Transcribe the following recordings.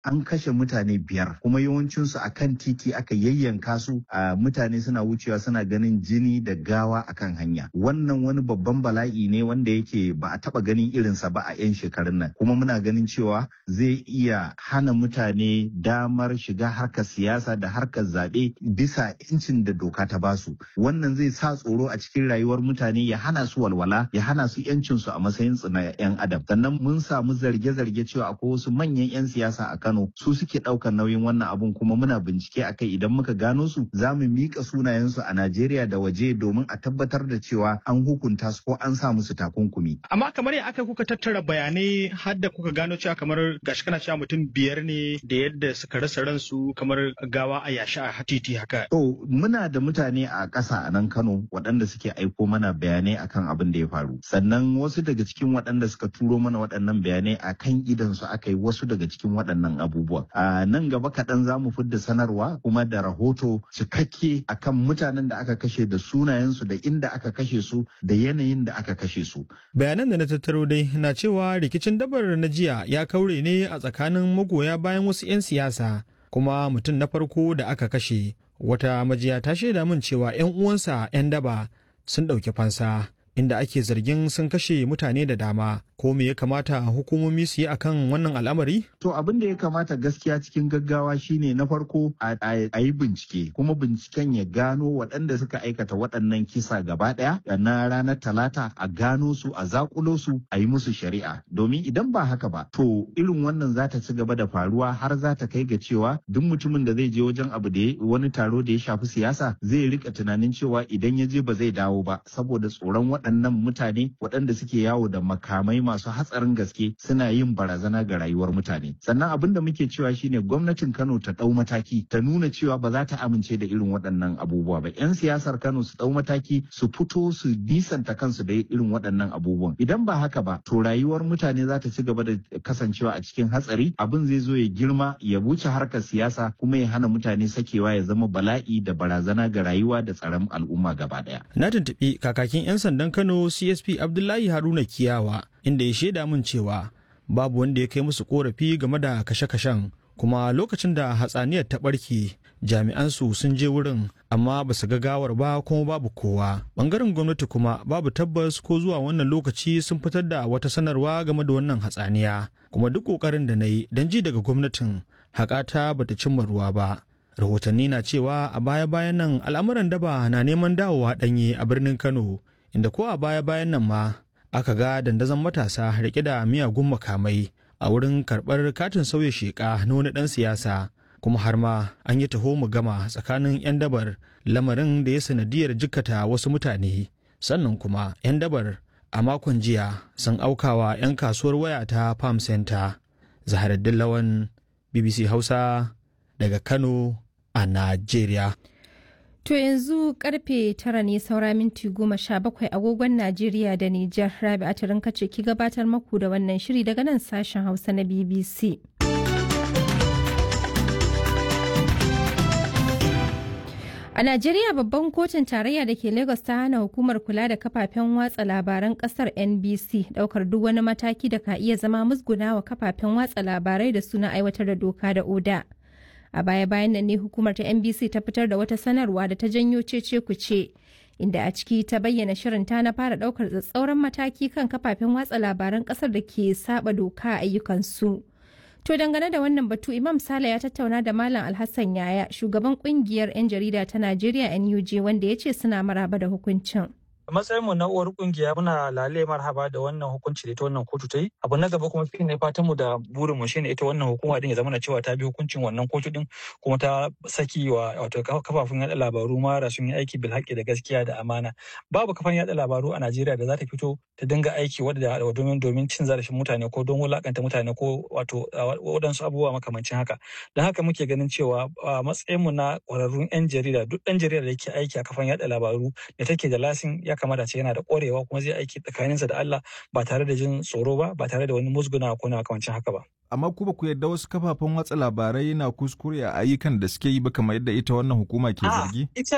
an kashe mutane biyar kuma yawancinsu a kan titi aka yayyanka su a mutane suna wucewa suna ganin jini da gawa akan hanya wannan wani babban bala'i ne wanda yake ba a taba ganin irinsa ba a 'yan shekarun nan kuma muna ganin cewa zai iya hana mutane damar shiga harkar siyasa da harkar zaɓe bisa incin da doka ta basu wannan zai sa tsoro a cikin rayuwar mutane ya hana su walwala ya hana su 'yancinsu a matsayin na 'yan adam sannan mun samu zarge-zarge cewa akwai wasu manyan 'yan siyasa a Kano su suke ɗaukar nauyin wannan abun kuma muna bincike akai idan muka gano su za mu miƙa sunayensu a Najeriya da waje domin a tabbatar da cewa an hukunta su ko an sa musu takunkumi. Amma kamar ya aka kuka tattara bayanai har da kuka gano cewa kamar gashi kana cewa mutum biyar ne da yadda suka rasa ransu kamar gawa a yashi a titi haka. To muna da mutane a ƙasa a nan Kano waɗanda suke aiko mana bayanai akan abin da ya faru. Sannan wasu daga cikin waɗanda suka turo mana waɗannan bayanai a kan idansu aka yi wasu daga cikin waɗannan abubuwa. A nan gaba kaɗan za mu fidda sanarwa kuma da rahoto cikakke akan mutanen da aka kashe da sunayensu da inda aka kashe su da yanayin da aka kashe su. Bayanan da na tattaro dai na cewa rikicin dabar na jiya ya kaure ne a tsakanin magoya bayan wasu 'yan siyasa kuma mutum na farko da aka kashe wata majiya ta shaida min cewa 'yan uwansa 'yan daba sun ɗauki fansa inda ake zargin sun kashe mutane da dama ko me ya kamata hukumomi su yi akan wannan al'amari? To abin da ya kamata gaskiya cikin gaggawa shine na farko a yi bincike kuma binciken ya gano waɗanda suka aikata waɗannan kisa gaba ɗaya na ranar talata a gano su a zakulo su a yi musu shari'a domin idan ba haka ba to irin wannan za ta ci gaba da faruwa har za ta kai ga cewa duk mutumin da zai je wajen abu da wani taro da ya shafi siyasa zai rika tunanin cewa idan ya je ba zai dawo ba saboda tsoron waɗannan mutane waɗanda suke yawo da makamai masu hatsarin gaske suna yin barazana ga rayuwar mutane sannan abin da muke cewa shine gwamnatin kano ta ɗau mataki ta nuna cewa ba za ta amince da irin waɗannan abubuwa ba yan siyasar kano su ɗau mataki su fito su nisanta kansu da irin waɗannan abubuwan idan ba haka ba to rayuwar mutane za ta ci gaba da kasancewa a cikin hatsari abin zai zo ya girma ya wuce harkar siyasa kuma ya hana mutane sakewa ya zama bala'i da barazana ga rayuwa da tsaron al'umma gaba ɗaya. Na tuntuɓi kakakin 'yan sandan Kano CSP Abdullahi Haruna Kiyawa inda ya shaida min cewa babu wanda ya kai musu korafi game da kashe-kashen kuma lokacin da hatsaniyar ta ɓarke jami'an su sun je wurin amma ba su ga gawar ba kuma babu kowa bangaren gwamnati kuma babu tabbas ko zuwa wannan lokaci sun fitar da wata sanarwa game da wannan hatsaniya kuma duk ƙoƙarin da na yi don ji daga gwamnatin haƙata bata cimma ruwa ba rahotanni na cewa a baya-bayan nan al'amuran daba na neman dawowa ɗanye a birnin kano inda ko a baya-bayan nan ma aka ga dandazon matasa rike da miyagun makamai a wurin karɓar katin sauya sheƙa na wani ɗan siyasa kuma har ma an yi taho mu gama tsakanin 'yan dabar lamarin da ya sanadiyar jikkata wasu mutane sannan kuma 'yan dabar a makon jiya sun aukawa 'yan kasuwar waya ta farm center zaharaddin lawan bbc hausa daga kano a najeriya To yanzu karfe tara ne saura minti goma sha bakwai agogon Najeriya da Nijar Rabi a ce ki gabatar maku da wannan shiri daga nan sashen Hausa na BBC. A Najeriya babban kotun tarayya da ke Lagos ta hana hukumar kula da kafafen watsa labaran kasar NBC daukar duk wani mataki da ka iya zama musguna wa kafafen watsa labarai da suna aiwatar da doka da oda. a baya-bayan nan ne hukumar ta nbc ta fitar da wata sanarwa da ta janyo cece kuce inda a ciki ta bayyana shirin ta na fara daukar tsatsauran mataki kan kafafen watsa labaran kasar da ke saba doka a ayyukansu to dangane da wannan batu imam sale ya tattauna da malam alhassan yaya shugaban kungiyar 'yan jarida ta najeriya nuj wanda ya ce suna maraba da hukuncin a matsayin mu na uwar kungiya muna lale marhaba da wannan hukunci da ita wannan kotu ta yi abu na gaba kuma shine fatan mu da burin mu shine ita wannan hukuma din ya zama cewa ta bi hukuncin wannan kotu din kuma ta saki wa wato kafafun yada labaru mara sun yi aiki bil haƙƙi da gaskiya da amana babu kafan yada labaru a Najeriya da za ta fito ta dinga aiki wadda domin domin cin zarafin mutane ko don wulakanta mutane ko wato waɗansu abubuwa makamancin haka don haka muke ganin cewa a matsayin mu na ƙwararrun 'yan jarida duk ɗan jarida da yake aiki a kafan yada labaru da take da lasin ya kamata ce yana da ƙwarewa kuma zai aiki tsakaninsa da Allah ba tare da jin tsoro ba ba tare da wani musguna ko na makamancin haka ba. Amma ku ba ku yarda wasu kafafen watsa labarai na kuskure a ayyukan da suke yi ba kamar yadda ita wannan hukuma ke zargi? Ita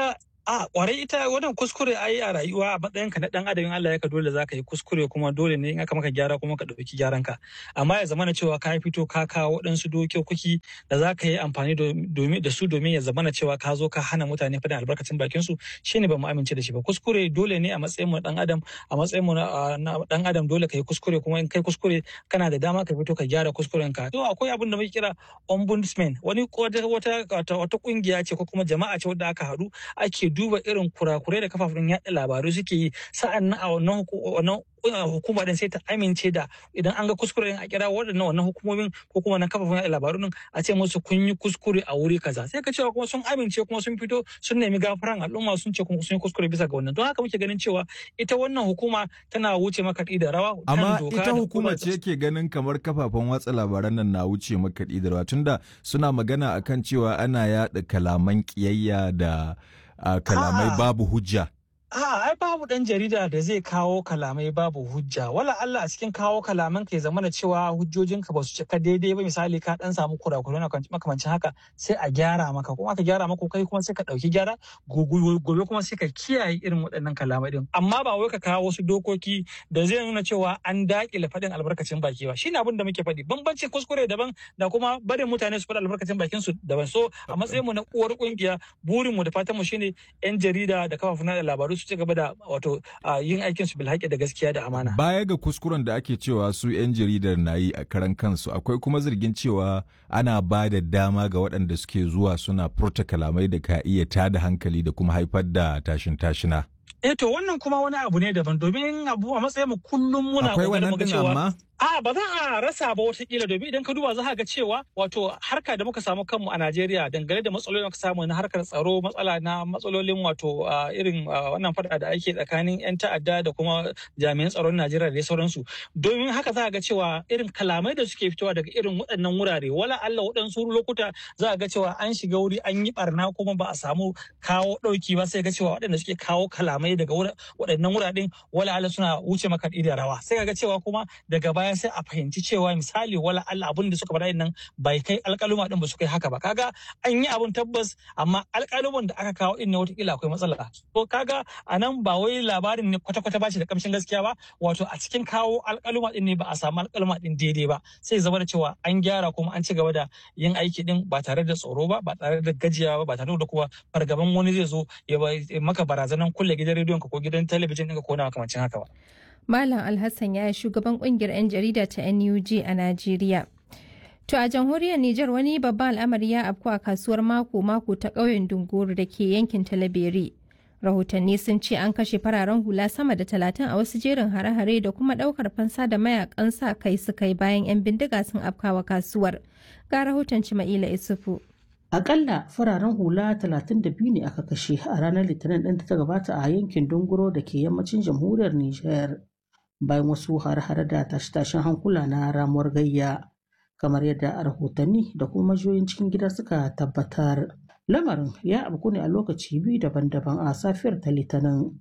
A kwarai ita wannan kuskure ai a rayuwa a matsayin ka na dan adam Allah ya ka dole zaka yi kuskure kuma dole ne in aka maka gyara kuma ka dauki gyaran ka amma ya zamana cewa ka fito ka kawo waɗansu dokoki da zaka yi amfani domin da su domin ya zamana cewa ka zo ka hana mutane faɗin albarkacin bakin su shine ba mu amince da shi ba kuskure dole ne a matsayin mu dan adam a matsayin mu na dan adam dole ka yi kuskure kuma in kai kuskure kana da dama ka fito ka gyara kuskuren ka to akwai abin da muke kira ombudsman wani wata wata kungiya ce ko kuma jama'a ce wadda aka haɗu ake duba irin kurakurai da kafafen yaɗa labaru suke yi sa'an nan a wannan hukuma din sai ta amince da idan an ga kuskure a kira waɗannan wannan hukumomin ko kuma na kafafen yaɗa labaru din a ce musu kun yi kuskure a wuri kaza sai ka cewa kuma sun amince kuma sun fito sun nemi gafaran al'umma sun ce kuma sun yi kuskure bisa ga wannan don haka muke ganin cewa ita wannan hukuma tana wuce makaɗi da rawa amma ita hukuma ce ke ganin kamar kafafen watsa labaran nan na wuce makaɗi da rawa tunda suna magana akan cewa ana yaɗa kalaman ƙiyayya da kalamai babu hujja A'a, ai babu ɗan jarida da zai kawo kalamai babu hujja. Wala Allah a cikin kawo kalaman ka ya zama da cewa hujjojinka ba su cika daidai ba misali ka ɗan samu kurakurai na makamancin haka sai a gyara maka kuma aka gyara maka kai kuma sai ka ɗauki gyara gobe kuma sai ka kiyaye irin waɗannan kalamai din. Amma ba wai ka kawo wasu dokoki da zai nuna cewa an daƙile faɗin albarkacin baki ba. Shine abin da muke faɗi. Bambancin kuskure daban da kuma barin mutane su faɗi albarkacin bakin su daban. So a matsayin mu na uwar ƙungiya burin mu da fatan mu shine 'yan jarida da kafafen labaru su ci gaba da wato yin aikin su bilhaƙi da gaskiya da amana. Baya ga kuskuren da ake cewa su 'yan jaridar na yi a karan kansu akwai kuma zargin cewa ana ba da dama ga waɗanda suke zuwa suna furta kalamai da ka iya tada hankali da kuma haifar da tashin tashina. Eh to wannan kuma wani abu ne daban domin abu a matsayin mu kullum muna akwai wannan din amma A ba za a rasa ba watakila domin idan ka duba za ga cewa wato harka da muka samu kanmu a Najeriya dangane da matsalolin muka samu na harkar tsaro matsala na matsalolin wato irin wannan fada da ake tsakanin 'yan ta'adda da kuma jami'an tsaron Najeriya da sauransu. Domin haka za ga cewa irin kalamai da suke fitowa daga irin waɗannan wurare wala Allah waɗansu lokuta za ga cewa an shiga wuri an yi barna kuma ba a samu kawo ɗauki ba sai ga cewa waɗanda suke kawo kalamai daga waɗannan wuraren wala Allah suna wuce makaɗi da rawa sai ga cewa kuma daga baya sai a fahimci cewa misali wala Allah abin da suka faɗa nan bai kai alƙaluma din ba su kai haka ba kaga an yi abun tabbas amma alƙaluman da aka kawo din ne watakila akwai matsala to kaga a nan ba wai labarin ne kwata-kwata ba shi da kamshin gaskiya ba wato a cikin kawo alƙaluma din ne ba a samu alƙaluma din daidai ba sai zama da cewa an gyara kuma an ci gaba da yin aiki din ba tare da tsoro ba ba tare da gajiya ba ba tare da kuma fargaban wani zai zo ya maka barazanan kulle gidan rediyon ka ko gidan talabijin ɗinka ko na makamancin haka ba. Malam Alhassan ya yi shugaban kungiyar 'yan jarida ta NUG a Najeriya. To a jamhuriyar Nijar wani babban al'amari ya afku a kasuwar mako-mako ta ƙauyen Dunguru da ke yankin Talabere. Rahotanni sun ce an kashe fararen hula sama da talatin a wasu jerin hare-hare da kuma ɗaukar fansa da mayakan sa kai suka yi bayan 'yan bindiga sun afkawa kasuwar. Ga rahoton Cima'ila Isufu. Akalla fararen hula 32 ne aka kashe a ranar Litinin ɗin da ta gabata a yankin Dunguro da ke yammacin jamhuriyar Nijar. bayan wasu har-hare da tashe-tashen hankula na ramuwar gayya kamar yadda rahotanni da kuma majiyoyin cikin gida suka tabbatar lamarin ya abu ne a lokaci biyu daban-daban a safiyar ta litinin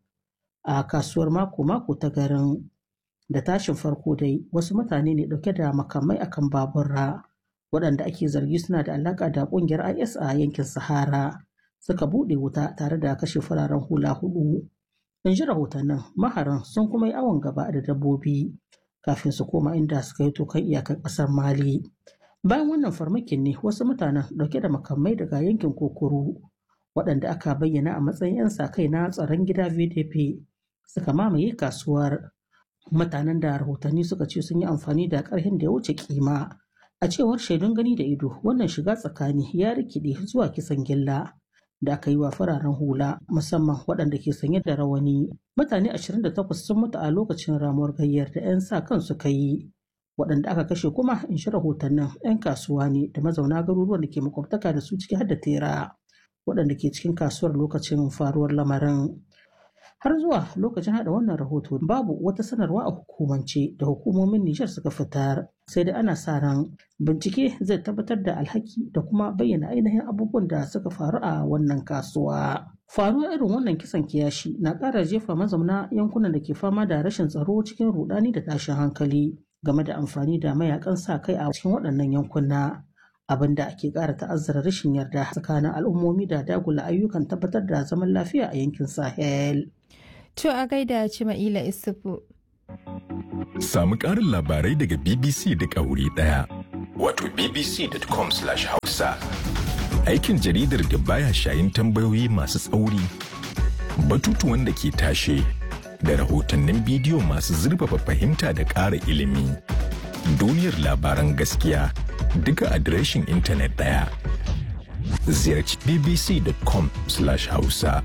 a kasuwar mako-mako ta garin da tashin farko dai wasu mutane ne dauke da makamai akan babura waɗanda ake zargi suna da alaƙa da ƙungiyar is a yankin sahara suka buɗe wuta tare da kashe fararen hula hudu in ji rahotannin maharan sun kuma yi awon gaba da dabbobi kafin su koma inda suka yi tokan iyakar ƙasar mali bayan wannan farmakin ne wasu mutanen ɗauke da makamai daga yankin kokoro waɗanda aka bayyana a matsayin 'yan sa kai na tsaron gida vdp suka mamaye kasuwar mutanen da rahotanni suka ce sun yi amfani da ƙarfin da ya wuce kima a cewar shaidun gani da ido wannan shiga tsakani ya rikide zuwa kisan gilla da aka yi wa fararen hula musamman waɗanda ke sanye da rawani mutane 28 sun mutu a lokacin ramuwar gayyar da 'yan sa kan suka yi waɗanda aka kashe kuma in shi rahotannin 'yan kasuwa ne da mazauna garuruwan da ke makwabtaka da su ciki har da tera waɗanda ke cikin kasuwar lokacin faruwar lamarin har zuwa lokacin haɗa wannan rahoto babu wata sanarwa a hukumance da hukumomin Nijar suka fitar sai dai ana sa ran bincike zai tabbatar da alhaki da kuma bayyana ainihin abubuwan da suka faru a wannan kasuwa. Faruwar irin wannan kisan kiyashi na ƙara jefa mazauna yankunan da ke fama da rashin tsaro cikin rudani da tashin hankali game da amfani da mayakan sa kai a cikin waɗannan yankuna. abin da ake ƙara ta'azzara rashin yarda tsakanin al'ummomi da dagula ayyukan tabbatar da zaman lafiya a yankin Sahel. To a gaida Cima'ila Isufu. Samu ƙarin labarai daga BBC da wuri ɗaya. Wato bbc.com/hausa. Aikin jaridar da baya shayin tambayoyi masu tsauri, batutuwan da ke tashe, da rahotannin bidiyo masu zurfafa fahimta da ƙara ilimi. Duniyar labaran gaskiya duka adireshin intanet ɗaya. Ziyarci bbc.com/hausa.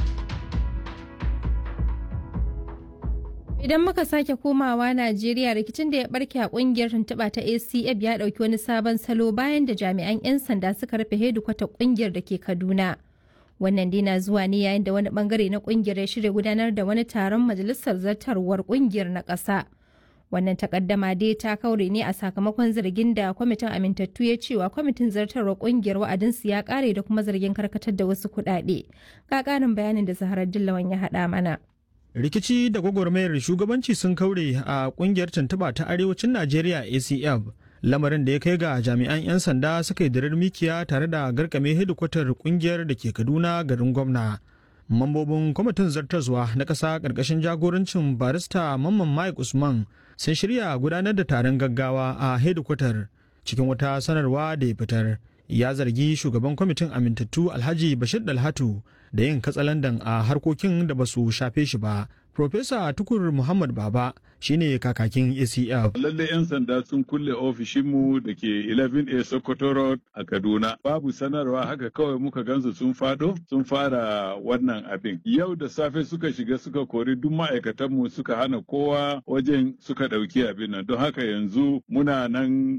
Idan muka sake komawa Najeriya rikicin da ya barke a kungiyar tuntuɓa ta ACF ya ɗauki wani sabon salo bayan da jami'an 'yan sanda suka rufe hedikwata kungiyar da ke Kaduna. Wannan dai na zuwa ne yayin da wani bangare na kungiyar ya shirya gudanar da wani taron majalisar zartarwar kungiyar na ƙasa. Wannan takaddama dai ta kaure ne a sakamakon zargin da kwamitin amintattu ya cewa kwamitin zartarwar kungiyar wa'adinsu ya kare da kuma zargin karkatar da wasu kuɗaɗe. Ga ƙarin bayanin da Zaharar Dillawan ya haɗa mana. rikici da gwagwarmayar shugabanci sun kaure a kungiyar tuntuba ta arewacin najeriya acf lamarin da ya kai ga jami'an 'yan sanda suka yi dirar mikiya tare da garkame hedikwatar kungiyar da ke kaduna garin gwamna mambobin kwamitin zartaswa na ƙasa ƙarƙashin jagorancin barista mamman mike usman sun shirya gudanar da taron gaggawa a hedikwatar cikin wata sanarwa da ya fitar ya zargi shugaban kwamitin amintattu alhaji bashir dalhatu da yin katsalandan a harkokin da ba su shafe shi ba Profesa Tukur Muhammad Baba shine kakakin ACF. Lallai 'yan sanda sun kulle ofishinmu da ke 11A Sokoto Road a Kaduna. Babu sanarwa haka kawai muka gansu sun fado sun fara wannan abin. Yau da safe suka shiga suka kori duk ma'aikatanmu suka hana kowa wajen suka ɗauki abin nan. Don haka yanzu muna nan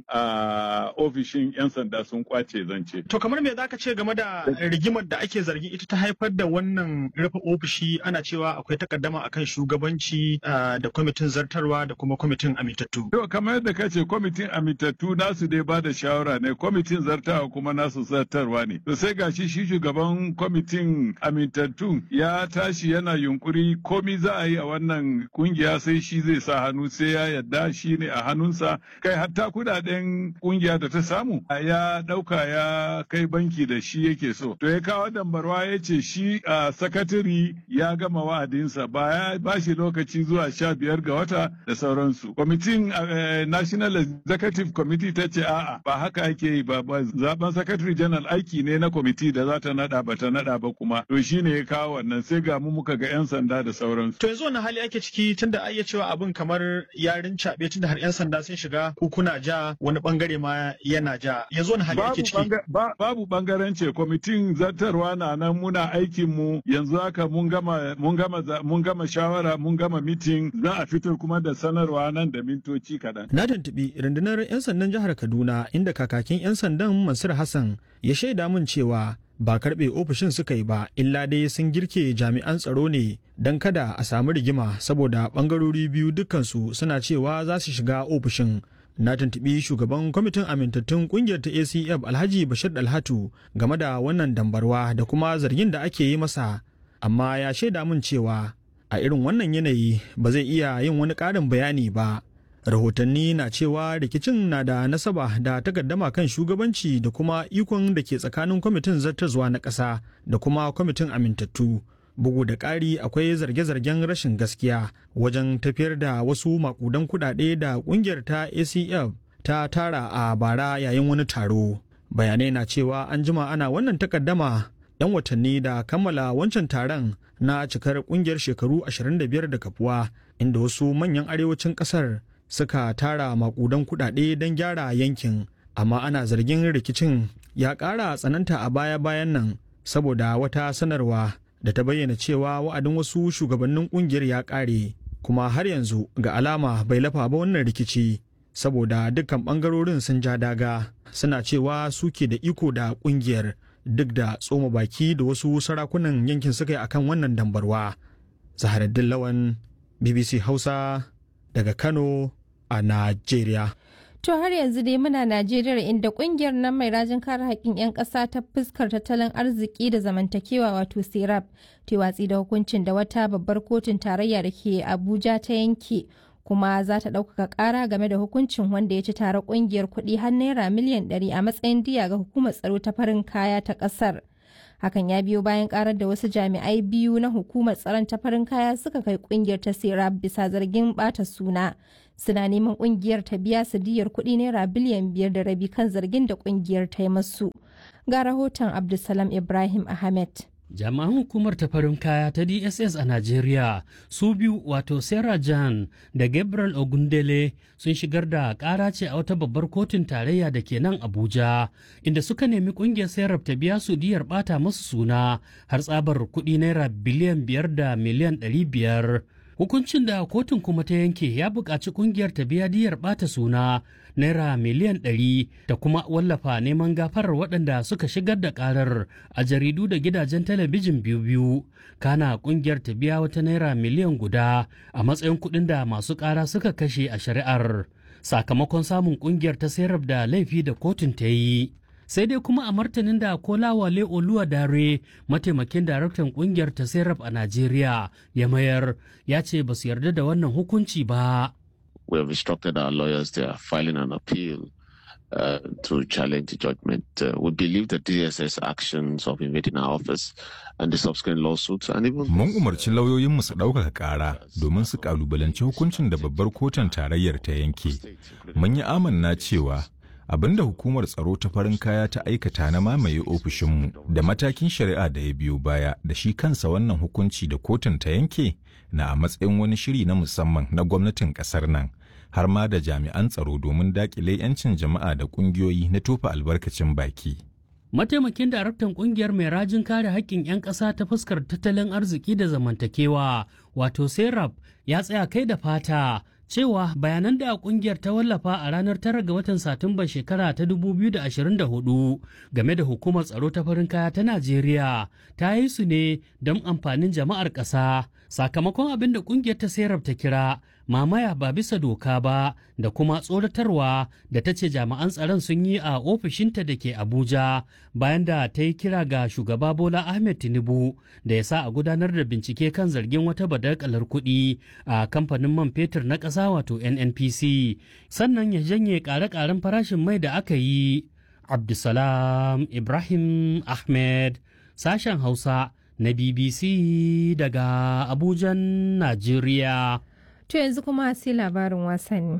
a ofishin 'yan sanda sun kwace zance. To kamar me zaka ce game da rigimar da ake zargin ita ta haifar da wannan rufe ofishi ana cewa akwai takaddama akan shugabanci da kwamitin zartarwa da kuma kwamitin amintattu. To kamar yadda ka ce kwamitin amintattu nasu dai ba da shawara ne kwamitin zartarwa kuma nasu zartarwa ne. To sai gashi shi shugaban kwamitin amintattu ya tashi yana yunkuri komi za a yi a wannan kungiya sai shi zai sa hannu sai ya yadda shi ne a hannunsa kai hatta kudaden kungiya da ta samu ya dauka ya kai banki da shi yake so. To ya kawo dambarwa ya ce shi a sakatari ya gama wa'adinsa baya ba shi lokaci zuwa sha biyar ga wata da sauransu. Kwamitin National Executive Committee ta ce a'a ba haka ake yi ba zaben Secretary General aiki ne na kwamiti da za ta nada ba ta nada ba kuma to shi ne ya kawo wannan sai ga mu muka ga 'yan sanda da sauransu. To yanzu wani hali ake ciki tunda ai cewa abin kamar yarin caɓe tunda har 'yan sanda sun shiga kuna ja wani bangare ma yana ja yanzu wani hali ake ciki. Babu bangarance kwamitin zartarwa na nan muna aikin mu yanzu haka mun gama mun gama mun gama shawara mun gama mitin za a fitar kuma da sanarwa nan da mintoci kaɗan. Na tuntuɓi rundunar 'yan sandan jihar Kaduna inda kakakin 'yan sandan Mansur Hassan ya shaida min cewa ba karɓe ofishin suka yi ba illa dai sun girke jami'an tsaro ne don kada a samu rigima saboda ɓangarori biyu dukkansu suna cewa za su shiga ofishin. Na tuntuɓi shugaban kwamitin amintattun ƙungiyar ta ACF Alhaji Bashir Dalhatu game da wannan dambarwa da kuma zargin da ake yi masa, amma ya shaida min cewa a irin wannan yanayi ba zai iya yin wani ƙarin bayani ba. Rahotanni na cewa rikicin na da nasaba da takaddama kan shugabanci da kuma ikon da ke tsakanin kwamitin zartarwa na ƙasa da kuma kwamitin amintattu. Bugu da ƙari akwai zarge-zargen rashin gaskiya wajen tafiyar da wasu makudan kuɗaɗe da ƙungiyar ta ACF ta tara a bara yayin wani taro. Bayanai na cewa an jima ana wannan takaddama 'yan watanni da kammala wancan taron na cikar kungiyar shekaru 25 da kafuwa inda wasu manyan arewacin kasar suka tara makudan kudade don gyara yankin amma ana zargin rikicin ya ƙara tsananta a baya-bayan nan saboda wata sanarwa da ta bayyana cewa wa'adin wasu shugabannin kungiyar ya ƙare kuma har yanzu ga alama bai lafa ba wannan rikici saboda dukkan ɓangarorin sun ja daga suna cewa suke da iko da kungiyar duk da tsoma baki da wasu sarakunan yankin suka yi akan wannan dambarwa. Zaharaddin Lawan BBC Hausa daga Kano a Najeriya. To har yanzu dai muna Najeriya inda kungiyar nan mai rajin kare haƙƙin 'yan ƙasa ta fuskar tattalin arziki da zamantakewa wato serap ta watsi da hukuncin da wata babbar kotun tarayya da ke Abuja ta yanke kuma za ta ɗaukaka ƙara game da hukuncin wanda ya ci tare ƙungiyar kuɗi har naira miliyan 100 a matsayin diya ga hukumar tsaro ta farin kaya ta ƙasar. Hakan ya biyo bayan ƙarar da wasu jami'ai biyu na hukumar tsaron ta farin kaya suka kai ƙungiyar ta sera bisa zargin ɓata suna. Suna neman ƙungiyar ta biya su diyar kuɗi naira biliyan biyar da rabi kan zargin da ƙungiyar ta yi masu. Ga rahoton Abdulsalam Ibrahim Ahmed. jami'an hukumar ta farin kaya ta dss a najeriya su biyu wato sarah jan da gabriel ogundele sun shigar da kara ce a wata babbar kotun tarayya da ke nan abuja inda suka nemi kungiyar sarah ta biya su diyar bata masu suna har tsabar kuɗi naira biliyan biyar da miliyan ɗari biyar hukuncin da kotun kuma ta yanke ya buƙaci kungiyar ta biya diyar bata suna naira miliyan ɗari da kuma wallafa neman gafarar waɗanda suka shigar da ƙarar a jaridu da gidajen talabijin biyu-biyu kana ƙungiyar ta biya wata naira miliyan guda a matsayin kuɗin da masu ƙara suka kashe a shari'ar sakamakon samun ƙungiyar ta sayar da laifi da kotun ta yi sai dai kuma a martanin da kolawale oluwa dare mataimakin daraktan kungiyar ta serap a najeriya ya mayar ya ce ba su yarda da wannan hukunci ba we have instructed our lawyers they are filing an appeal uh, to challenge the judgment. Uh, we believe that DSS actions of invading our office and the subsequent lawsuits and even Mun umarci lauyoyinmu su ɗaukaka ƙara domin su ƙalubalanci hukuncin da babbar kotun tarayyar ta yanke. Mun yi amanna cewa abin da hukumar tsaro ta farin kaya ta aikata na mamaye ofishinmu da matakin shari'a da ya biyo baya da shi kansa wannan hukunci da kotun ta yanke na a matsayin wani shiri na musamman na gwamnatin ƙasar nan. har ma da jami'an tsaro domin dakile 'yancin jama'a da kungiyoyi na tofa albarkacin baki. Mataimakin daraktan kungiyar mai rajin kare haƙƙin 'yan ƙasa ta fuskar tattalin arziki da zamantakewa wato serap ya tsaya kai da fata cewa bayanan da kungiyar ta wallafa a ranar tara ga watan satumba shekara ta 2024 game da hukumar tsaro ta farin kaya ta najeriya ta yi su ne don amfanin jama'ar ƙasa sakamakon abin da kungiyar ta serap ta kira mamaya ba bisa doka ba da kuma tsoratarwa da ta ce jami'an tsaron sun yi a ofishinta da ke abuja bayan da ta yi kira ga shugaba bola ahmed tinubu da ya sa a gudanar da bincike kan zargin wata badakalar kuɗi a kamfanin man fetur na ƙasa wato nnpc sannan ya janye ƙare-ƙaren farashin mai da aka yi abdulsalam ibrahim ahmed sashen hausa na bbc daga abujan najeriya To yanzu kuma sai labarin wasanni.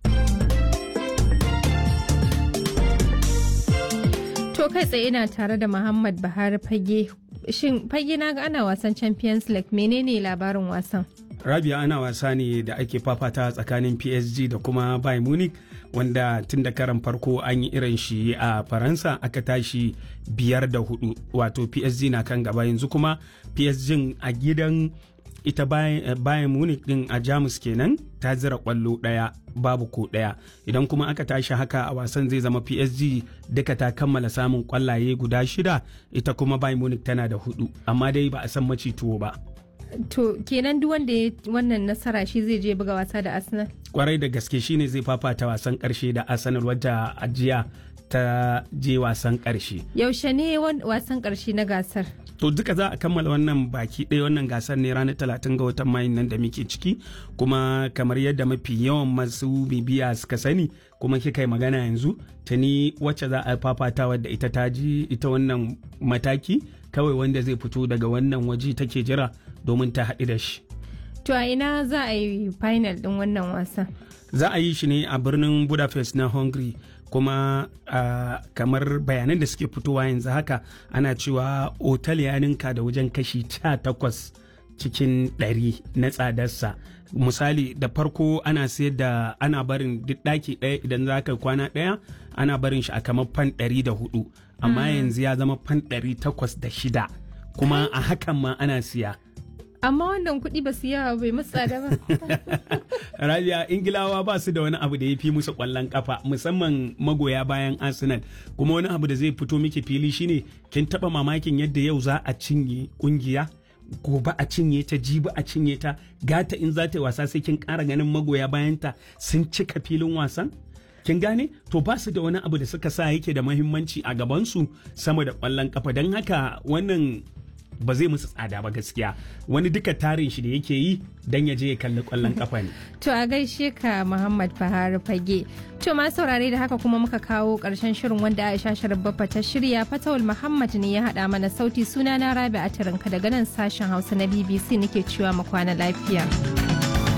To kai tsaye ina tare da Muhammad Buhari fage. Shin fage na ga ana wasan Champions League menene labarin wasan? Rabia ana wasa ne da ake fafata tsakanin PSG da kuma Bayern Munich wanda tun da karan farko an yi irin shi a Faransa aka tashi biyar da hudu wato PSG na kan gaba yanzu kuma PSG a gidan ita bayan munich din a jamus kenan ta zira kwallo daya babu ko daya idan kuma aka tashi haka a wasan zai zama psg duka ta kammala samun kwallaye guda shida ita kuma bayan munich tana da hudu amma dai ba a san maci tuwo ba To kenan duk wanda ya wannan nasara shi zai je buga wasa da Arsenal? Kwarai da gaske shine zai fafata wasan karshe da Arsenal wadda ajiya ta je wasan karshe. Yaushe ne wasan karshe na gasar? to duka za a kammala wannan baki ɗaya wannan gasar ne ranar talatin ga watan mayu nan da muke ciki kuma kamar yadda mafi yawan masu bibiya suka sani kuma kika yi magana yanzu ta ni wacce za a fafata wadda ita ta ji ita wannan mataki kawai wanda zai fito daga wannan waje take jira domin ta haɗu da shi to a ina za a yi final ɗin wannan wasan za a yi shi ne a birnin budapest na hungary kuma uh, kamar bayanan da suke fitowa yanzu haka ana cewa otal ya ninka da wajen kashi takwas cikin ɗari na tsadarsa misali da farko ana sayar da ana barin duk ɗaki ɗaya idan za ka kwana ɗaya ana barin shi a kamar fan ɗari da hudu amma mm. yanzu ya zama fan ɗari takwas da shida kuma a hakan ma ana siya amma wannan kuɗi ba su yawa bai musu tsada ba. Rabia Ingilawa ba su da wani abu da ya fi musu ƙwallon kafa musamman magoya bayan Arsenal kuma wani abu da zai fito miki fili shine kin taba mamakin yadda yau za a cinye kungiya gobe a cinye ta jibi a cinye ta gata in za ta yi wasa sai kin ƙara ganin magoya bayanta sun cika filin wasan kin gane to ba su da wani abu da suka sa yake da mahimmanci a gabansu sama da ƙwallon kafa don haka wannan ba zai musu tsada ba gaskiya wani duka tarin shi da yake yi dan ya je ya kalli kwallon kafa ne To a gaishe ka Muhammad Fahar Fage. To ma saurare da haka kuma muka kawo ƙarshen shirin wanda Aisha Sharabbafa ta shirya Fatawul Muhammad ne ya haɗa mana sauti suna na Rabi a daga nan sashen Hausa na BBC nake cewa mu kwana lafiya.